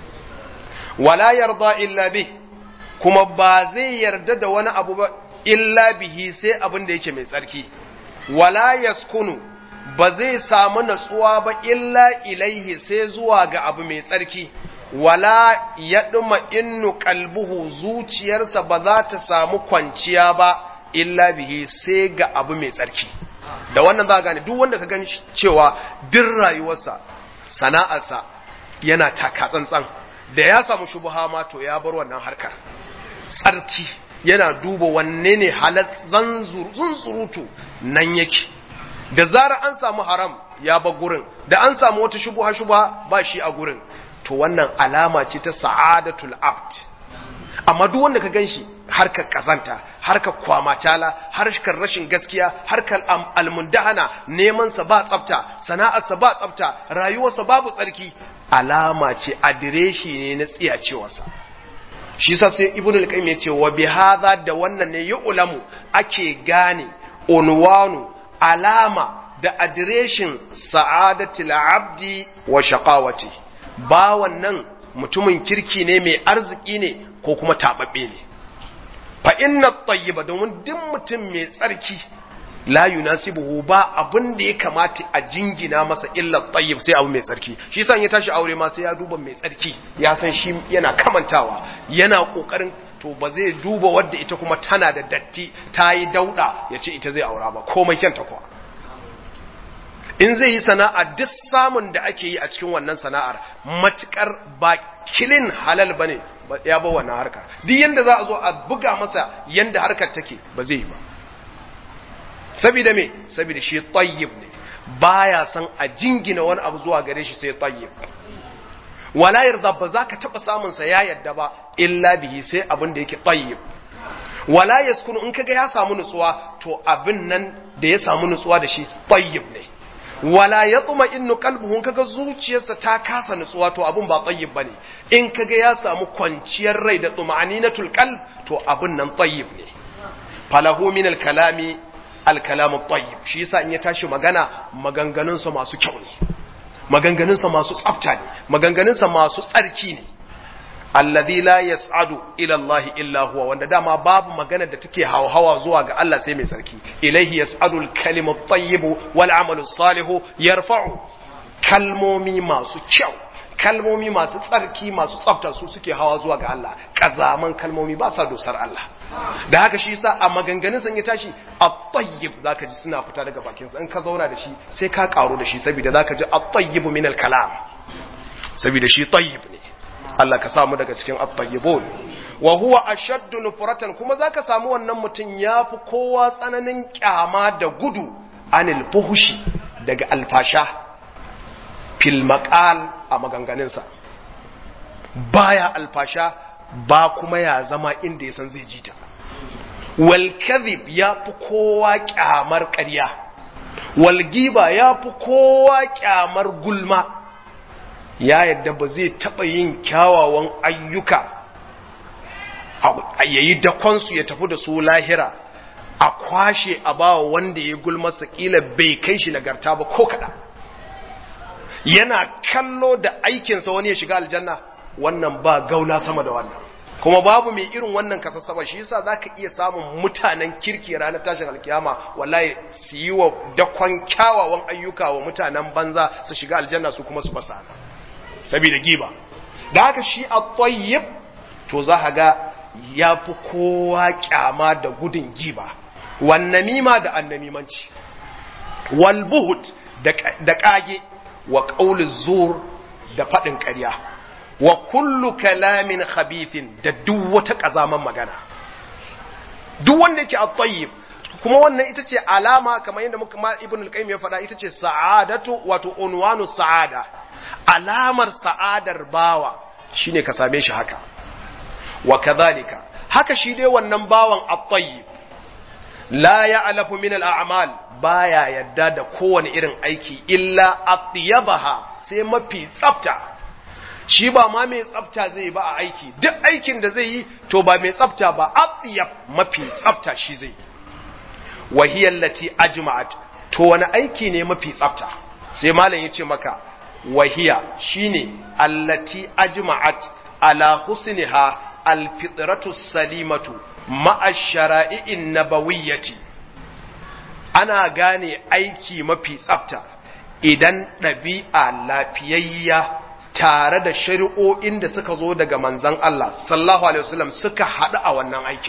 wala yarda illa bih kuma ba zai yarda da wani abu ba illa bihi sai abin da yake mai tsarki wala yaskunu ba zai samu natsuwa ba illa ilaihi sai zuwa ga abu mai tsarki wala ya ɗuma innu kalbuhu zuciyarsa ba za ta samu kwanciya ba illa bihi sai ga abu mai tsarki da wannan za gane duk wanda ka gani cewa duk rayuwarsa sana'arsa yana taka tsantsan da ya samu shubuha ma to ya bar wannan harkar tsarki yana duba wanne ne halat zunzurutu nan yake da zara an samu haram ya ba gurin da an samu wata shubuha shubuha ba shi a gurin to wannan alama ce ta sa'adatul abd amma duk wanda ka ganshi harkar kazanta harkar kwamacala harkar rashin gaskiya harkar almundahana neman sa ba tsafta sana'ar sa ba tsafta rayuwar sa babu tsarki alama ce adireshi ne na tsiyacewarsa shi sa sai ibnu al-qayyim ya ce wa bihadha da wannan ne yu'lamu ake gane unwanu alama da adireshin sa'adatul abdi wa shaqawati ba wannan mutumin kirki ne mai arziki ne ko kuma tababbe ne fa inna tayyiba domin duk mutum mai tsarki la yunasibuhu ba abin da ya kamata a jingina masa illa tayyib sai abu mai tsarki shi yasa ya tashi aure ma sai ya duba mai tsarki ya san shi yana kamantawa yana kokarin to ba zai duba wadda ita kuma tana da datti ta yi dauda ya ce ita zai aura ba komai kyanta kuwa in zai yi sana'a duk samun da ake yi a cikin wannan sana'ar matukar ba kilin halal bane ya ba wannan harkar duk yanda za a zo a buga masa yanda harkar take ba zai yi ba saboda me saboda shi tayyib ne baya san a jingina wani abu zuwa gare shi sai tayyib wala yarda ba za ka taba samun sa ya yadda ba illa bihi sai abin da yake tayyib wala yaskunu in kaga ya samu nutsuwa to abin nan da ya samu nutsuwa da shi tayyib ne wala yatma innu qalbuhu kaga zuciyarsa ta kasa nutsuwa to abin ba tayyib bane in kaga ya samu kwanciyar rai da tuma'aninatul qalb to abin nan tayyib ne falahu min al-kalami alkalamu tayyib shi yasa in ya tashi magana maganganunsa masu kyau ne maganganunsa masu tsafta ne maganganunsa masu tsarki ne alladhi la yas'adu ila Allah illa huwa wanda dama babu magana da take hawa zuwa ga Allah sai mai tsarki ilaihi yas'adu al-kalimu at-tayyib wal 'amalu as-salihu yarfa'u kalmomi masu kyau kalmomi masu tsarki masu tsafta su suke hawa zuwa ga Allah kazaman kalmomi ba sa dosar Allah da haka shi yasa a maganganun san ya tashi at-tayyib zaka ji suna fita daga bakin sa in ka zauna da shi sai ka karo da shi saboda zaka ji at-tayyib min al-kalam saboda shi tayyib ne Allah ka samu daga cikin at-tayyibun wa huwa ashaddu nufratan kuma zaka samu wannan mutun yafi kowa tsananin kyama da gudu anil fuhushi daga alfasha fil maqal a maganganunsa baya alfasha ba kuma ya zama inda ya san zai jita wal kadhib ya fi kowa kyamar ƙarya wal giba ya fi kowa kyamar gulma ya yadda ba zai taɓa yin kyawawan ayyuka a yayi dakonsu ya tafi da su lahira a kwashe a bawa wanda ya gulma kila bai kai shi nagarta ba ko kaɗan yana kallo da aikinsa wani ya shiga aljanna wannan ba gauna sama da wannan kuma babu mai irin wannan kasassaba shi yasa zaka iya samun mutanen kirki ranar tashin alkiyama wallahi su yi wa dakon kyawawan ayyuka wa mutanen banza su shiga aljanna su kuma su basa saboda giba da haka shi at-tayyib to za ka ga yafi kowa kyama da gudun giba wan namima da annamimanci wal buhut da kage wa qawli zur da fadin ƙarya wa kullu kalamin khabithin da duk wata kazaman magana duk wanda yake at-tayyib kuma wannan ita ce alama kamar yadda muka ma ibn al-qayyim ya faɗa ita ce sa'adatu wato unwanu sa'ada alamar sa'adar bawa shine ka same shi haka wa kadhalika haka shi dai wannan bawan at-tayyib la ya'lafu min al-a'mal baya yadda da kowane irin aiki illa atyabaha sai mafi tsafta shi ba ma mai tsafta zai ba a aiki duk aikin da zai yi to ba mai tsafta ba atyab mafi tsafta shi zai wahiyar lati ajma'at to wani aiki ne mafi tsafta sai malam ya ce maka wahiya shine allati ajma'at ala husniha alfitratu salimatu ma'a shara'i'in nabawiyyati ana gane aiki mafi tsafta idan ɗabi'a lafiyayya tare da shari'o'in da suka zo daga manzan Allah sallallahu alaihi wasallam suka haɗu a wannan aikin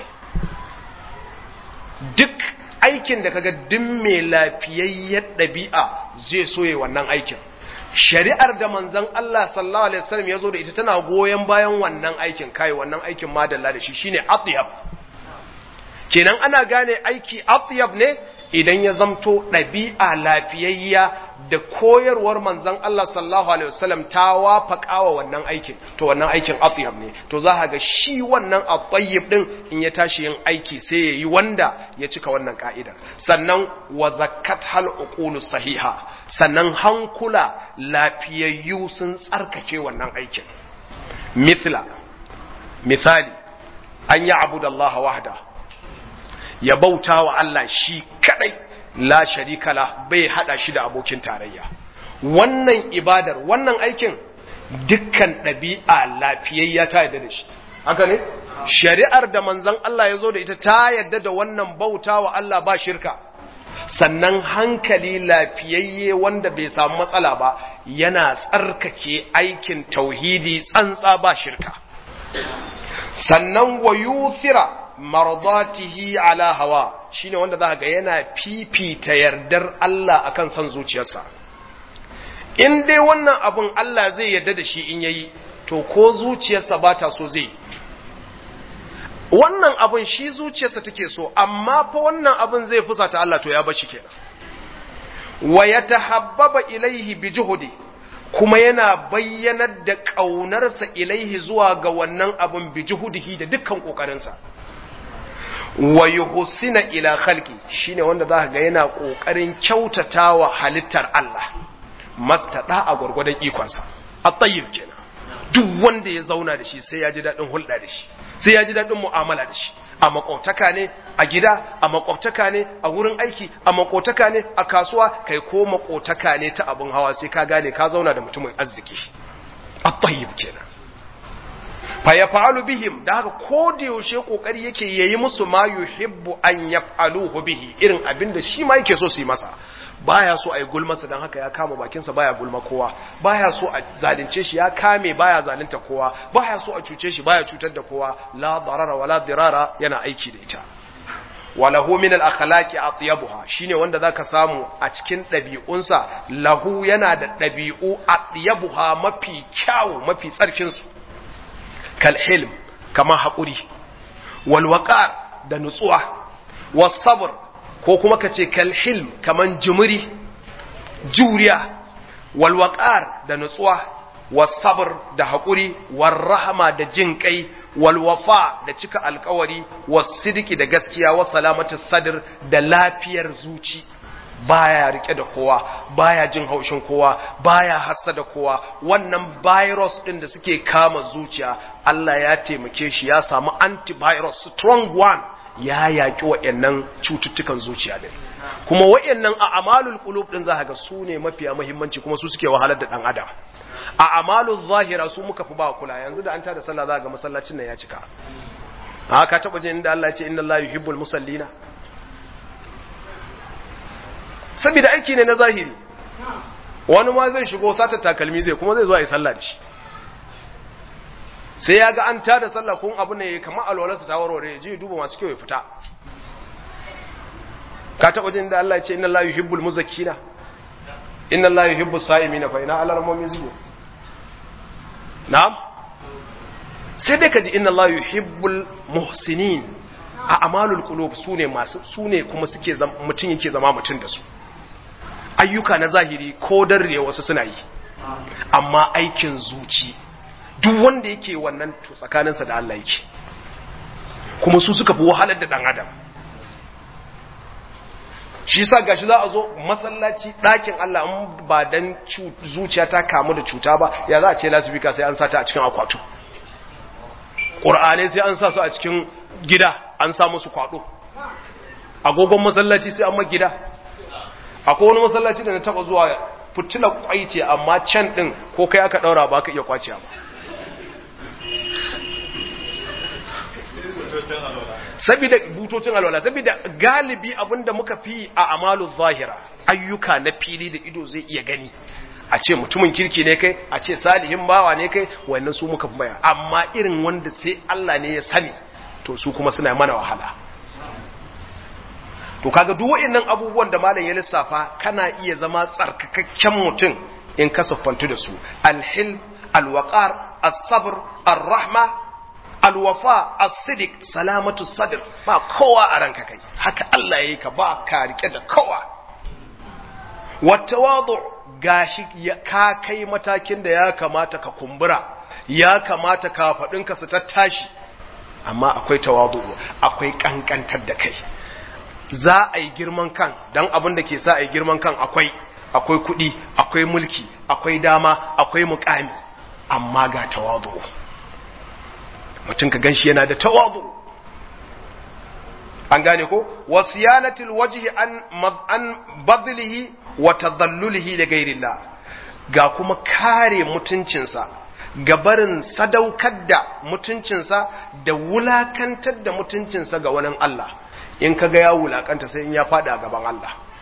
duk aikin da kaga duk mai lafiyayyar ɗabi'a zai soye wannan aikin shari'ar da manzan Allah sallallahu alaihi wasallam ya zo da ita tana goyon bayan wannan aikin kai wannan aikin madalla da shi shine atyab kenan ana gane aiki atyab ne idan ya zamto ɗabi'a lafiyayya da koyarwar manzan Allah sallallahu alaihi wasallam ta wafaka wa wannan aikin to wannan aikin atyab ne to za ga shi wannan at-tayyib din in ya tashi yin aiki sai ya yi wanda ya cika wannan ka'idar sannan wa zakkat hal uqulu sahiha sannan hankula lafiyayyu sun tsarkake wannan aikin mithla misali an yi abudallaha wahda ya bauta wa Allah shi kadai la sharika la bai hada shi da abokin tarayya wannan ibadar wannan aikin dukkan ɗabi'a lafiyayya ta yarda da shi haka ne shari'ar da manzon Allah ya zo da ita ta yarda da wannan bauta wa Allah ba shirka sannan hankali lafiyayye wanda bai samu matsala ba yana tsarkake aikin tauhidi tsantsa ba shirka sannan wa yuthira mardatihi ala hawa shine wanda za ga yana fifita yardar Allah akan son zuciyarsa in dai wannan abun Allah zai yarda da shi in yayi to ko zuciyarsa ba ta so zai wannan abun shi zuciyarsa take so amma fa wannan abun zai fusata Allah to ya bar shi kenan wa yatahabbaba ilaihi bi juhudi kuma yana bayyanar da ƙaunarsa ilaihi zuwa ga wannan abun bi juhudihi da dukkan ƙoƙarinsa wa yuhsina ila khalqi shine wanda zaka ga yana ƙoƙarin kyautatawa halittar Allah mastada a gurgurdan ikonsa at-tayyib kenan duk wanda ya zauna da shi sai ya ji dadin hulɗa da shi sai ya ji dadin mu'amala da shi a makwabtaka ne a gida a makwabtaka ne a wurin aiki a makwabtaka ne a kasuwa kai ko makwabtaka ne ta abin hawa sai ka gane ka zauna da mutumin arziki at-tayyib kenan fa yaf'alu bihim da haka ko da yaushe kokari yake yayi musu ma yuhibbu an yaf'aluhu bihi irin abin da shi ma yake so su yi masa baya so a yi gulmasa don haka ya kama bakinsa baya gulma kowa baya so a zalunce shi ya kame baya zalunta kowa baya so a cuce shi baya cutar da kowa la darara wala dirara yana aiki da ita walahu min al akhlaqi atyabuha shine wanda zaka samu a cikin dabi'unsa lahu yana da dabi'u atyabuha mafi kyawu mafi tsarkin su kal hilm kama hakuri wal waqar da nutsuwa was sabr ko kuma ka ce kalhilm kaman jimiri juriya walwaƙar da nutsuwa wasabr da haƙuri warrahama da jin kai walwafa da cika alkawari wasidiki da gaskiya wa salamatu sadr da lafiyar zuci baya rike da kowa baya jin haushin kowa baya hassa da kowa wannan virus din da suke kama zuciya Allah ya taimake shi ya samu antivirus strong one ya yaƙi waɗannan cututtukan zuciya din kuma waɗannan a amalul qulub din zaka ga su ne mafiya muhimmanci kuma su suke wahalar da dan adam a amalul zahira su muka fi ba kula yanzu da an tada sallah zaka ga masallacin nan ya cika a ka taba jin inda Allah ya ce inna Allah yuhibbul musallina saboda aiki ne na zahiri wani ma zai shigo sata takalmi zai kuma zai zo a yi sallah da shi sai ya ga an tada sallah kun abu ne kamar alwalarsa ta warware ya je duba masu kyau ya fita ka taɓa jin da Allah ya ce inna Allah yuhibbul muzakkina inna Allah yuhibbus sa'imina fa ina alarmomi zuwa na'am sai dai ka ji inna Allah yuhibbul muhsinin a amalul qulub sune masu sune kuma suke mutun yake zama mutun da su ayyuka na zahiri ko darriya wasu suna yi amma aikin zuci duk wanda yake wannan to tsakaninsa da Allah yake kuma su suka fi wahalar da dan adam shi yasa gashi za a zo masallaci ɗakin Allah in ba dan zuciya ta kamu da cuta ba ya za a ce lasifika sai an sata a cikin akwatu ƙur'anai sai an sa su a cikin gida an sa musu kwado agogon masallaci sai an ma gida akwai wani masallaci da na taba zuwa fitila kwai ce amma can din ko kai aka daura ba ka iya kwace ba saboda butocin alwala saboda galibi abinda muka fi a amalu zahira ayyuka na fili da ido zai iya gani a ce mutumin kirki ne kai a ce salihin bawa ne kai wannan su muka fi maya amma irin wanda sai Allah ne ya sani to su kuma suna mana wahala to kaga duk waɗannan abubuwan da malam ya lissafa kana iya zama tsarkakakken mutum in ka siffantu da su alhil alwaqar as-sabr ar-rahma alwafa as-sidiq salamatu sadr ba kowa a ranka kai haka Allah yayi ka ba ka rike da kowa watawadu gashi ka kai matakin da ya kamata ka kumbura ya kamata ka faɗinka su tattashi amma akwai tawadu akwai kankantar da kai za a yi girman kan don abin da ke sa a yi girman kan akwai akwai kuɗi akwai mulki akwai dama akwai mukami amma ga tawadu mutum ka ganshi yana da tawadu an gane ko wasiyanatul wajhi an an badlihi wa tadallulihi li ghayrillah ga kuma kare mutuncinsa ga barin sadaukar da mutuncinsa da wulakantar da mutuncinsa ga wani Allah in ka ga ya wulakanta sai in ya fada a gaban Allah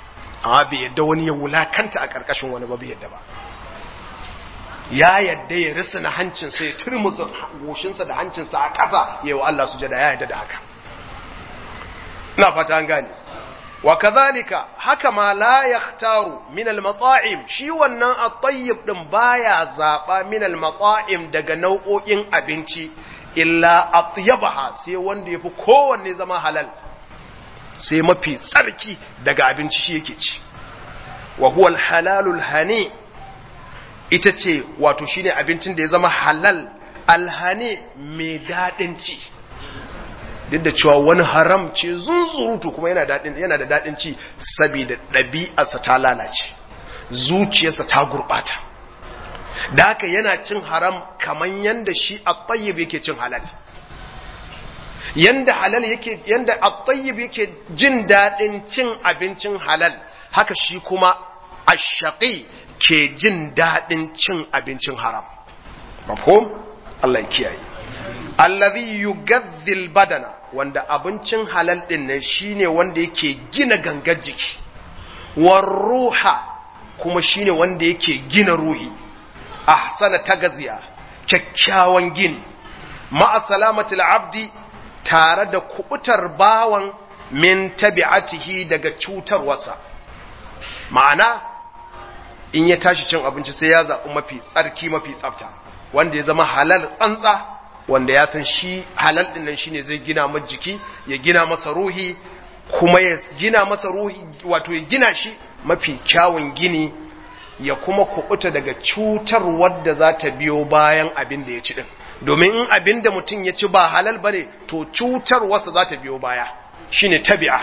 amma bai yadda wani ya wulakanta a ƙarƙashin wani ba bai yadda ba ya yadda ya risina hancinsa ya turmusa goshinsa da hancinsa a ƙasa ya wa Allah sujada ya yadda da haka ina fata an gane wa kazalika haka ma la yahtaru min al-mata'im shi wannan at-tayyib din baya zaba min al-mata'im daga nau'o'in abinci illa atyabaha sai wanda yafi kowanne zama halal sai mafi tsarki daga abinci shi yake ci wa huwa al-halalul hani ita ce wato shine abincin da ya zama halal alhani mai dadin ci duk da cewa wani haram ce zunzurutu kuma yana dadin yana da dadin ci saboda ɗabi'arsa ta lalace zuciyarsa ta gurbata da haka yana cin haram kaman yanda shi at-tayyib yake cin halal yanda halal yake yanda at-tayyib yake jin dadin cin abincin halal haka shi kuma ash-shaqi ke jin dadin cin abincin haram mafhum Allah ya kiyaye allazi yugaddil badana wanda abincin halal din nan shine wanda yake gina gangar jiki war ruha kuma shine wanda yake gina ruhi ahsana tagaziya kyakkyawan gini ma'a salamatil abdi tare da kubutar bawan min tabi'atihi daga cutarwarsa ma'ana in ya tashi cin abinci sai ya zaɓi mafi tsarki mafi tsafta wanda ya zama halal tsantsa wanda ya san shi halal din nan shine zai gina masa jiki ya gina masa ruhi kuma ya gina masa ruhi wato ya gina shi mafi kyawun gini ya kuma kubuta daga cutar wadda za ta biyo bayan abin da ya ci din domin in abin da mutum ya ci ba halal bane to cutar wasa za ta biyo baya shine tabi'a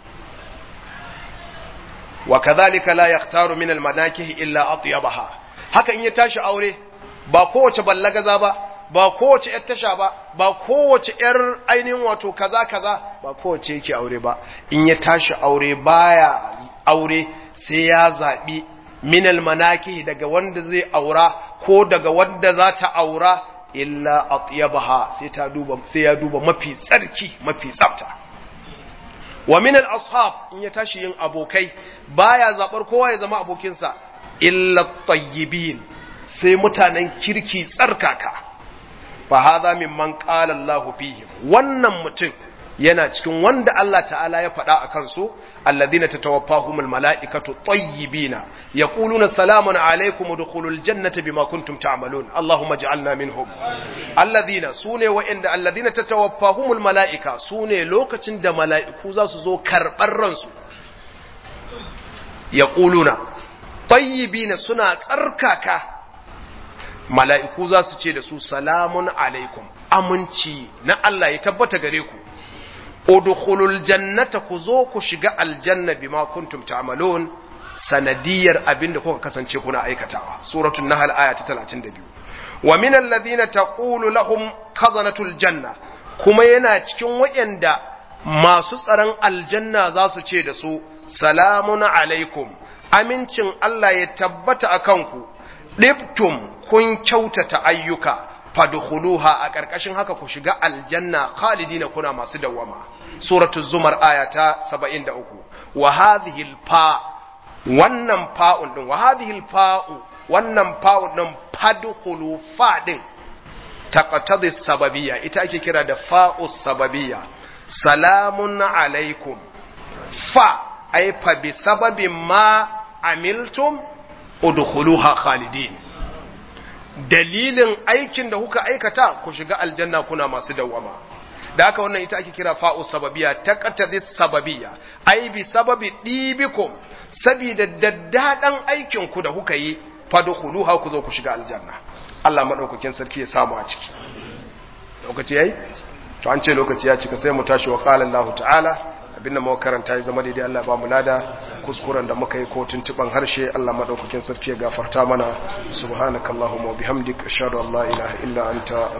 wa kadhalika la yaktaru min al-manakih illa atyabaha haka in ya tashi aure ba kowace ballagaza ba ba kowace ‘yar tasha ba, ba kowace ‘yar ainihin wato kaza kaza ba kowace yake aure ba, in ya tashi aure baya aure sai ya zaɓi minal manaki daga wanda zai aura ko daga wanda za ta aura illa atyabaha sai ta duba sai ya duba mafi tsarki mafi tsafta wa minal ashab in ya tashi yin abokai baya zabar kowa ya zama abokinsa illa tayyibin sai mutanen kirki tsarkaka fa hadha mimman qala Allah fihim wannan mutum yana cikin wanda Allah ta'ala ya faɗa a kansu alladhina tatawaffahumul mala'ikatu tayyibina yaquluna salamun alaykum udkhulul jannata bima kuntum ta'malun Allahumma ij'alna minhum alladhina sune wa'inda alladhina tatawaffahumul mala'ika sune lokacin da mala'iku za su zo karɓar ransu yaquluna tayyibina suna tsarkaka mala'iku za su ce da su salamun alaikum aminci na Allah ya tabbata gare ku udkhulul jannata ku zo ku shiga aljanna bima kuntum ta'malun sanadiyar abinda kuka kasance kuna aikatawa suratul nahl aya ta 32 wa min alladhina taqulu lahum khazanatul janna kuma yana cikin wayanda masu tsaron aljanna za su ce da su salamun alaikum amincin Allah ya tabbata akan ku dibtum kun kyautata ayyuka fadkhuluha a ƙarƙashin haka ku shiga aljanna khalidina kuna masu dawama suratul zumar aya ta 73 wa hadhihi alfa wannan fa'un din wa hadhihi alfa'u wannan fa'un din fadkhulu fa din taqtadi sababiyya ita ake kira da fa'u sababiyya salamun alaikum fa ay fa bi sababin ma amiltum udkhuluha khalidin dalilin aikin da kuka aikata ku shiga aljanna kuna masu dawama da haka wannan ita ake kira fa'u sababiya ta qatadi sababiya ai bi sababi dibikum sabida daddadan aikin ku da kuka yi fadkhuluha ku zo ku shiga aljanna Allah madaukakin sarki ya samu a ciki lokaci yayi to an ce lokaci ya cika sai mu tashi wa qala Allah ta'ala abin da muka karanta ya zama daidai Allah ba mu lada kuskuren da muka yi ko tuntuban harshe Allah madaukakin sarki ya gafarta mana subhanakallahumma wa bihamdika ashhadu an la ilaha illa anta